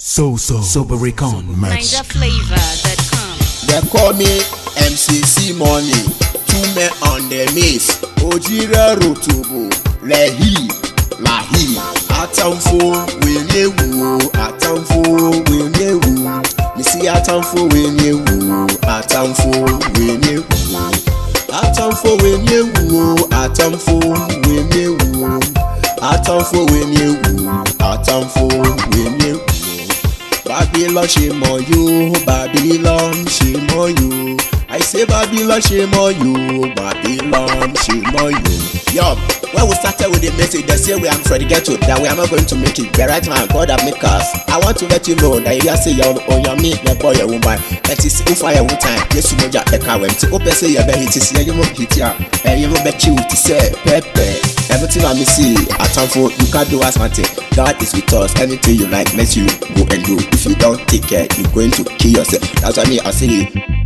So so Sobericon merch. NigerFlavor.com. They call me MCC Money. Two men on the miss. Ojire Rotobo. Lehi. Lahi. Atamfo wenyewu. Atamfo wenyewu. Misi atamfo wenyewu. Atamfo wenyewu. Atamfo wenyewu. Atamfo wenyewu. Atamfo wenyewu. Atamfo wenyewu. Babylon ṣe mọ yó Babylon ṣe mọ yó I say Babylon ṣe mọ yó Babylon ṣe mọ yó. Yo, when we started with the message, they say we are from the ghetto, that we are not going to make it. The right man, God have make us. I want to let you know that you say you're on your me, your boy, your woman. That is if I have time, yes, you know that the car went to open say you're very hit, you won't hit ya, and you will bet you to say, Pepe. Everything I see, at time for you can't do as much. God is with us. Anything you like, let you go and do. If you don't take care, you're going to kill yourself. That's why me I say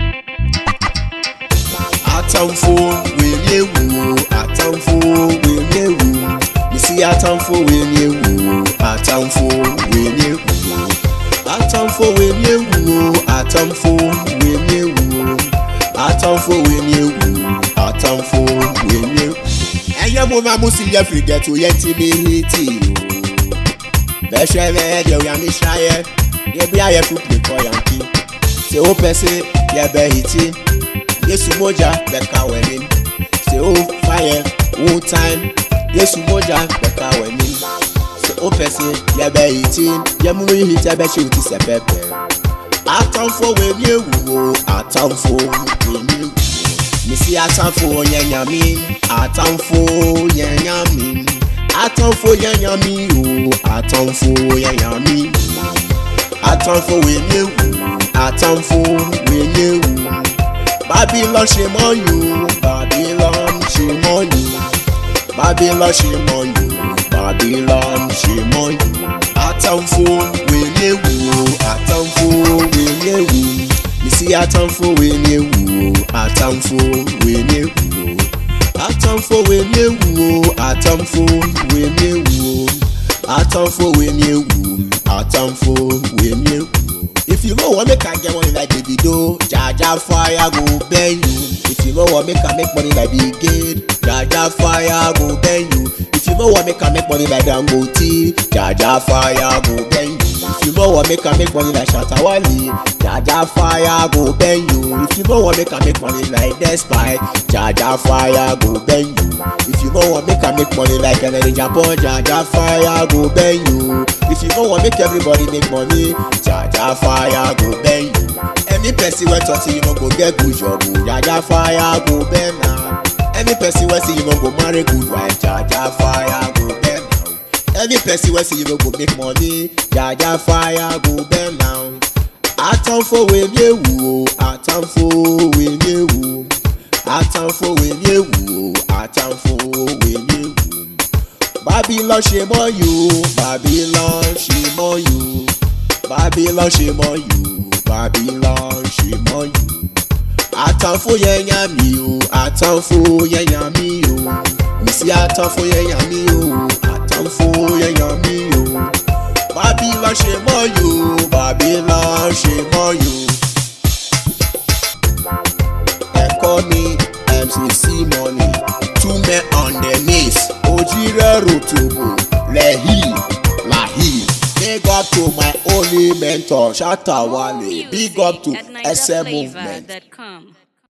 Atamfo wenye wu, atamfo wenye wu. You see atamfo wenye wu, atamfo wenye wu. Atamfo wenye wu, atamfo wenye wu. Atamfo wenye wu, atamfo wenye wu. Ẹyẹ mo máa mú sí yẹ fìgẹ̀ tó yẹ ti mi hí tì o. Bẹ́sẹ̀ bẹ́ẹ̀ jẹ́ òyà mi ṣáyẹ, yẹ bí ayẹ fún pè kọ́ yànkí. Ṣé ó pẹ́ sí yẹ bẹ́ hì tí? Yesu moja bẹ̀ka wẹ̀mí. Ṣé ó fàyẹ one time? Yesu moja bẹ̀ka wẹ̀mí. Ṣé ó pẹ́ sí yẹ bẹ́ hì tí? Yẹ mú yìí tẹ́ bẹ́ ṣe ò ti sẹ̀ pẹ́pẹ́. Àtànfò wèmí èwùwò, àtànfò wèmí èwùwò. Misi atamfo yẹn yan mi, atamfo yẹn yan mi, atamfo yẹn yan mi o, atamfo yẹn yan mi. Atamfo wènyé wù, atamfo wènyé wù. Babylon ṣe mọ́ yù, Babylon ṣe mọ́ yù. Babylon ṣe mọ́ yù, Babylon ṣe mọ́ yù. Atamfo wènyé wù, atamfo wènyé wù. Misi atamfo wènyé wù, atamfo wènyé wù. Atamfo wènyé wù, atamfo wènyé wù. Atamfo wènyé wù, atamfo wènyé wù. If you no wan make I get money like Davido, Jaja fire go bend you. If you no wan make I make money like Bill Gates, Jaja fire go bend you. If you no wan make I make money like Dangote, Jaja fire go bend you. If you no wan make I make money like Shatta Wale, Jaja fire go bend you. If you no wan make I make money like Despite, Jaja fire go bend you. If you no wan make I make money like Kennedy Japan, Jaja fire go bend you. If you no wan make everybody make money, Jaja fire go bend you. Any person wey talk say you no go get good job, o, Jaja fire go bend am. Any person wey say you no go marry good wife, Jaja fire go bend am. Any person wey say you no go make money, Jaja fire go bend am. Atamfo wenye wu o, atamfo wenye wu. Atamfo wenye wu o, atamfo wenye wu. Babylon ṣe mọ́ yó, Babylon ṣe mọ́ yó. Babylon ṣe mọ́ yó, Babylon ṣe mọ́ yó. Àtànfó yẹn yàn mí o, àtànfó yẹn yàn mí o. Mísí àtànfó yẹn yàn mí o, àtànfó yẹn yàn mí o. Babylon ṣe mọ́ yó, Babylon ṣe mọ́ yó. Ẹ̀kọ́ ni MCC money, two men on the miss. Ojire Rotobo, Lehi, Lahi. Big up to my only mentor, Shatta Wale. Big up to At SM Movement. NigerFlavor.com.